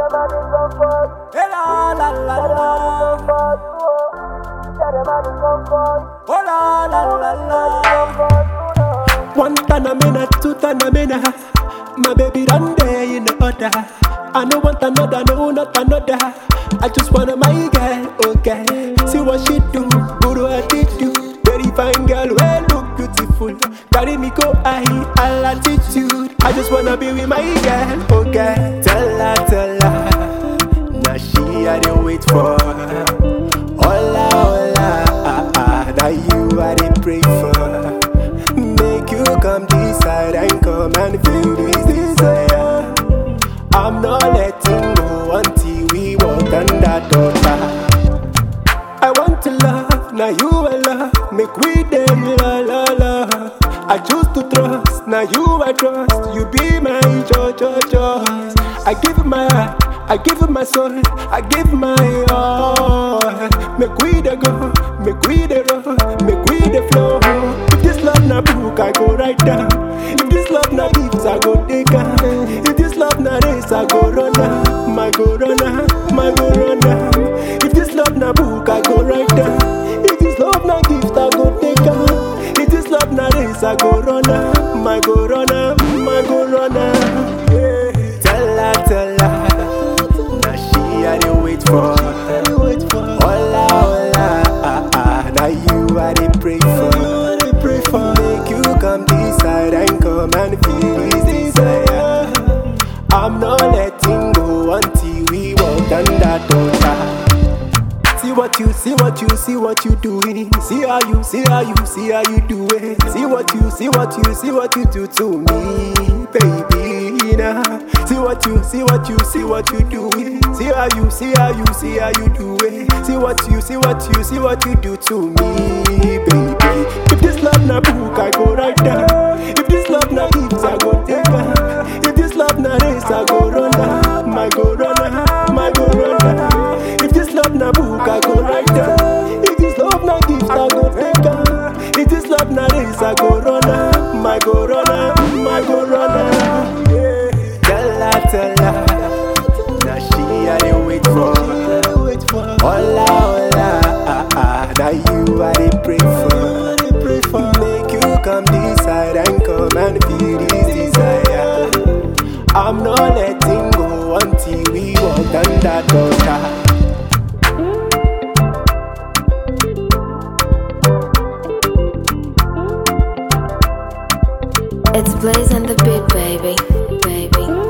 Eh, la, la, la, la. Oh la la la la. One tanamina, two tanamina. My baby done there in the order. I no want another, no not another. I just want my girl, okay. See what she do, guru attitude. Very fine girl, well look beautiful. Carry me go high, all attitude. I just wanna be with my girl, okay. Tell her, tell her. Now she I dey wait for. Hola, hola, ah, ah, now you I dey pray for. Make you come this side and come and feel this desire. I'm not letting go until we walk under daughter. I want to love, now you I love. Make we them la la la. I choose to trust, now you I trust. You be my joy, joy, choice. I give my heart, I give my soul, I give my all. Make we the go, make we the roll, make we the flow. If this love na book, I go right down. If this love na gifts, I go take am. If this love na race, I go run am. My go run am, my go run am. If this love na book, I go right down. If this love na gift, I go take am. If this love na race, I go run am. My go run am, my go run am. Yeah. Tell her, tell her. Now she I dey wait for. Hola, hola, ah, ah. Now you I dey pray for. Pray for. Make you come this side and come and feel this desire. I'm not letting go until we walk under daughter. See what you, see what you, see what you doing. See how you, see how you, see how you do it. See what you, see what you, see what you do to me, baby. Now, see what you, see what you, see what you doing. See how you, see how you, see how you do it. See what you, see what you, see what you do to me, baby. If this love na book, I go right down. If this love na gifts, I go take am. If this love na race, I go run am. My go run am, my go run am. If this love na book, I go right down. If this love na gift, I go take am. If this love na race, I go run am. My go run am, my go run am. Yeah. Tell her, tell her. Now she I dey wait for. Hola, hola, ah, ah. Now you I dey pray for. Make you come this side and come and feel this desire. I'm not letting go until we walk under daughter. It's Blaze and the Beat, baby. Baby.